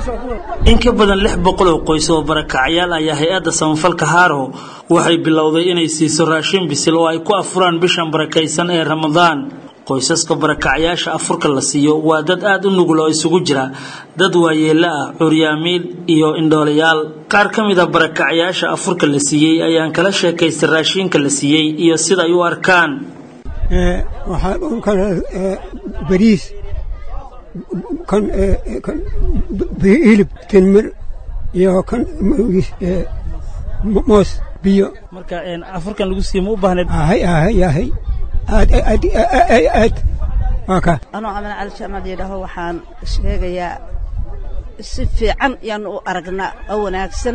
in ka badan lix boqol oo qoys oo barakacyaal ayaa hay-adda samafalka haaro waxay bilowday inay siiso raashin bisil oo ay ku afuraan bishan barakaysan ee ramadaan qoysaska barakacyaasha afurka la siiyo waa dad aada u nugul oo isugu jira dad waayeelo ah curyaamiin iyo indhoolayaal qaar ka mid a barakacyaasha afurka la siiyey ayaan kala sheekaystay raashinka la siiyey iyo sida ay u arkaan bariis kan hilib tinmir iyo kan moos biyo marka afurkan lagu siiyo ma u baahneed ahay ahay ahay aad aad aad waa ka anoo camal cali jaamaad yidhaaho waxaan sheegayaa si fiican yaanu u aragnaa oo wanaagsan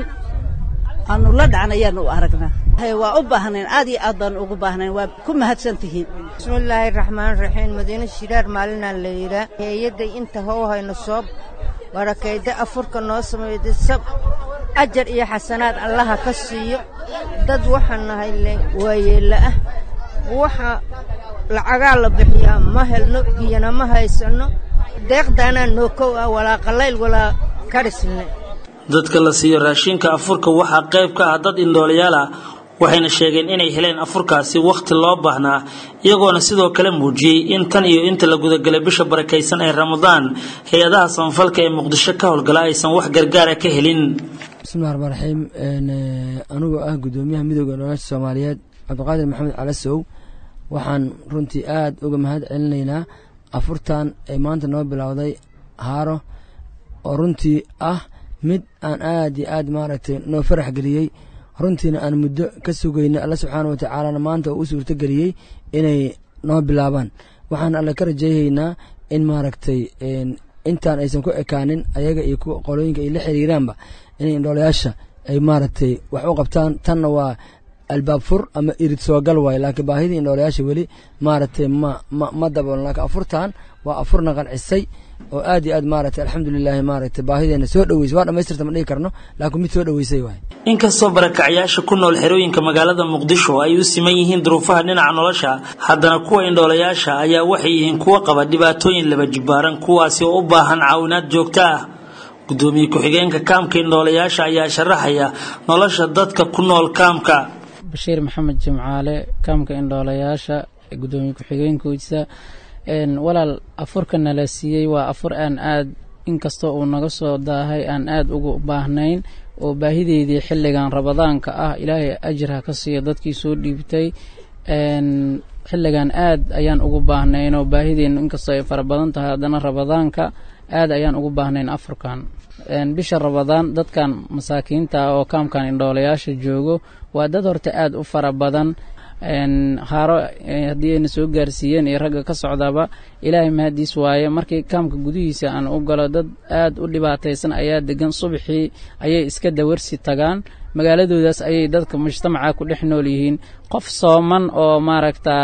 aanu la dhacna yaanu u aragnaa waa u baahnayn aad iyo aad baanu ugu baahnayn waa ku mahadsan tihiin bismillaahi raxmaan raxiim madiine shiraar maalinaan la yidhaa heeyadday inta how hayno soo barakayda afurka noo sameeyda sab ajar iyo xasanaad allaha ka siiyo dad waxaan nahay le waayeella ah waxa lacagaa la bixiyaa ma helno biyana ma haysanno deeqdaanaa noo kow ah walaa qallayl walaa kadhisne dadka la siiyo raashinka afurka waxaa qayb ka ah dad indhoolayaal ah waxayna sheegeen inay heleen afurkaasi wakhti loo baahnaa iyagoona sidoo kale muujiyey in tan iyo inta la gudagalay bisha barakaysan ee ramadaan hay-adaha samafalka ee muqdisho ka howlgala aysan wax gargaara ka helin bismillahi raxmaan raxiim anigoo ah guddoomiyaha midooda nolosha soomaaliyeed cabdiqaadir maxamed calasow waxaan runtii aada uga mahad celinaynaa afurtan ee maanta noo bilowday haaro oo runtii ah mid aan aad iyo aad maaragtay noo farax geliyey runtiina aan muddo ka sugayna alla subxaana wa tacaalana maanta uu u suurto geliyey inay noo bilaabaan waxaan alle ka rajayhaynaa in maaragtay intaan aysan ku ekaanin ayaga iyo kuwa qolooyinka ay la xiriiraanba inay indhoolayaasha ay maaragtay wax u qabtaan tanna waa albaab fur ama irid soogal waaye laakiin baahidii indhoolayaasha weli maaragtay ma ma ma dabooln laakiin afurtan waa afurna qancisay oo aad iyo aad maaragtay alxamdulilaahi maaragtay baahideena soo dhaweysay waa dhamaystirta ma dhihi karno laakiin mid soo dhaweysay waay inkastoo barakacyaasha ku nool xerooyinka magaalada muqdisho ay u siman yihiin duruufaha dhinaca nolosha haddana kuwa indhoolayaasha ayaa waxay yihiin kuwa qaba dhibaatooyin laba jibaaran kuwaasi oo u baahan caawinaad joogto ah gudoomiye ku-xigeenka kaamka indhoolayaasha ayaa sharaxaya nolosha dadka ku nool kaamka bashiir maxamed jimcaale kaamka indhoolayaasha gudoomiye ku-xigeenkiisa walaal afurka nala siiyey waa afur aan aad inkastoo uu naga soo daahay aan aad ugu baahnayn oo baahideydii xilligan rabadaanka ah ilaahay ajir ha ka siiyo dadkii soo dhiibtay xilligan aad ayaan ugu baahnayn oo baahideennu inkastoo ay fara badan tahay haddana rabadaanka aad ayaan ugu baahnayn afurkan bisha rabadaan dadkan masaakiinta ah oo kaamkan indhoolayaasha joogo waa dad horta aad u fara badan haaro haddii ayna soo gaarsiiyeen iyo ragga ka socdaba ilaahay mahadiis waaye markii kaamka gudihiisa aan u galo dad aad u dhibaataysan ayaa degan subaxii ayay iska dawarsi tagaan magaaladoodaas ayay dadka mujtamaca ku dhex nool yihiin qof sooman oo maaragtaa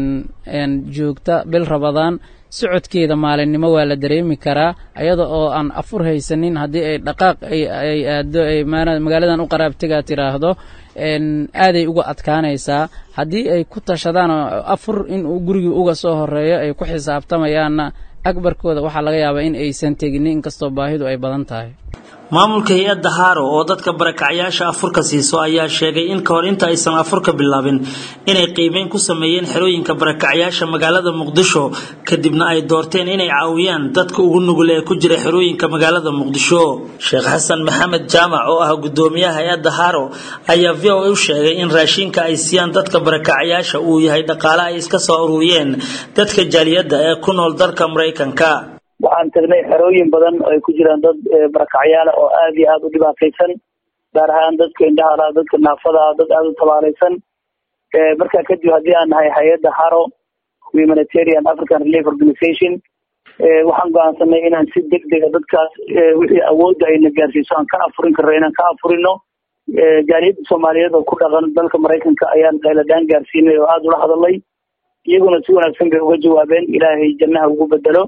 joogta bil rabadaan socodkeeda maalinimo waa la dareemi karaa ayada oo aan afur haysanin haddii ay dhaqaaq ay aado ay magaaladan u qaraabtegaa tiraahdo aaday uga adkaanaysaa haddii ay ku tashadaan afur inuu gurigii uga soo horeeyo ay ku xisaabtamayaanna akbarkooda waxaa laga yaabaa in aysan tegin inkastoo baahidu ay badan tahay maamulka hay-adda haaro oo dadka barakacyaasha afurka siiso ayaa sheegay in kahor inta aysan afurka bilaabin inay qiimeyn ku sameeyeen xerooyinka barakacyaasha magaalada muqdisho kadibna ay doorteen inay caawiyaan dadka ugu nugul ee ku jira xerooyinka magaalada muqdisho sheekh xasan maxamed jaamac oo ah gudoomiyaha hay-adda haaro ayaa v o a u sheegay in raashinka ay siiyaan dadka barakacyaasha uu yahay dhaqaale ay iska soo ururiyeen dadka jaaliyadda ee ku nool dalka maraykanka waxaan tagnay xerooyin badan oo ay ku jiraan dad barakacyaala oo aad iyo aada u dhibaataysan gaar ahaan dadka indhahala dadka naafada dad aada u tabaalaysan markaa kadib haddii aan nahay hay-adda haro humanitarian african relief organization waxaan go-aansanay inaan si deg dega dadkaas wixii awoodda ayna gaarsiiso aan ka afurin karno inaan ka afurino jaaliyadda soomaaliyeed oo ku dhaqan dalka maraykanka ayaan qayladaan gaarsiinay oo aada ula hadalay iyaguna si wanaagsan bay uga jawaabeen ilaahay jannaha ugu bedelo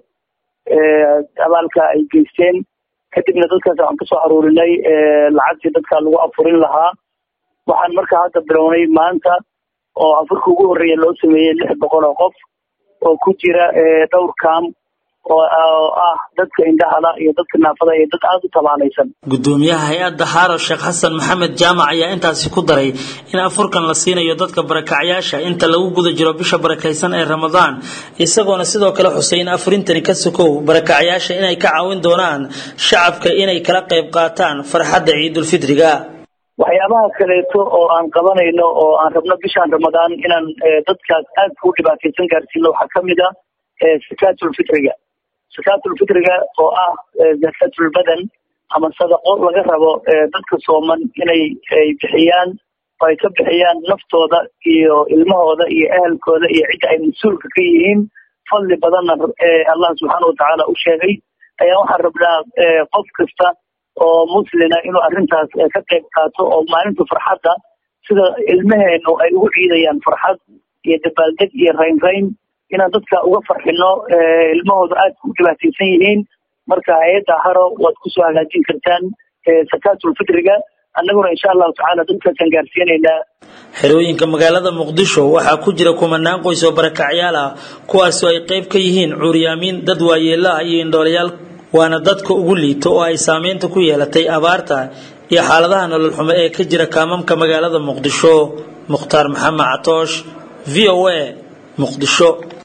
abaalka ay geysteen kadibna dadkaas waxaan kasoo aruurinay lacagtii dadka lagu afurin lahaa waxaan marka hadda bilownay maanta oo afurka ugu horreeya loo sameeyey lix boqol oo qof oo ku jira dhowr kaam oo ah dadka indhahala iyo dadka naafada iyo dad aada u tabaalaysan gudoomiyaha hay-adda haaro sheekh xasan maxamed jaamac ayaa intaasi ku daray in afurkan la siinayo dadka barakacyaasha inta lagu guda jiro bisha barakaysan ee ramadaan isagoona sidoo kale xusay in afurintani ka sokow barakacyaasha inay ka caawin doonaan shacabka inay kala qayb qaataan farxadda ciidulfidriga waxyaabaha kaleeto oo aan qabanayno oo aan rabno bishaan ramadaan inaan dadkaas aadka u dhibaataysan gaarsiino waxaa kamid ah sakaatulfitriga sakaatulfitriga oo ah zakatulbadan ama sadaqo laga rabo dadka sooman inay ay bixiyaan oo ay ka bixiyaan naftooda iyo ilmahooda iyo ehelkooda iyo cidda ay mas-uulka ka yihiin fadli badanna allah subxaana watacaala u sheegay ayaa waxaan rabnaa qof kasta oo muslina inuu arrintaas ka qayb qaato oo maalinta farxadda sida ilmaheenu ay ugu ciidayaan farxad iyo dabaaldeg iyo raynrayn inaan dadka uga farxino ilmahooda aad u dhibaataysan yihiin marka hay-adda haro waad kusoo hagaajin kartaan sakaatulfitriga annaguna insha allahu tacaala dadkaasaan gaarsiinaynaa xerooyinka magaalada muqdisho waxaa ku jira kumanaan qoys oo barakacyaal ah kuwaasoo ay qayb ka yihiin cuuryaamiin dad waayeela ah iyo indhoolayaal waana dadka ugu liito oo ay saameynta ku yeelatay abaarta iyo xaaladaha nolol xumo ee ka jira kaamamka magaalada muqdisho mukhtaar maxamed catoosh v o a muqdisho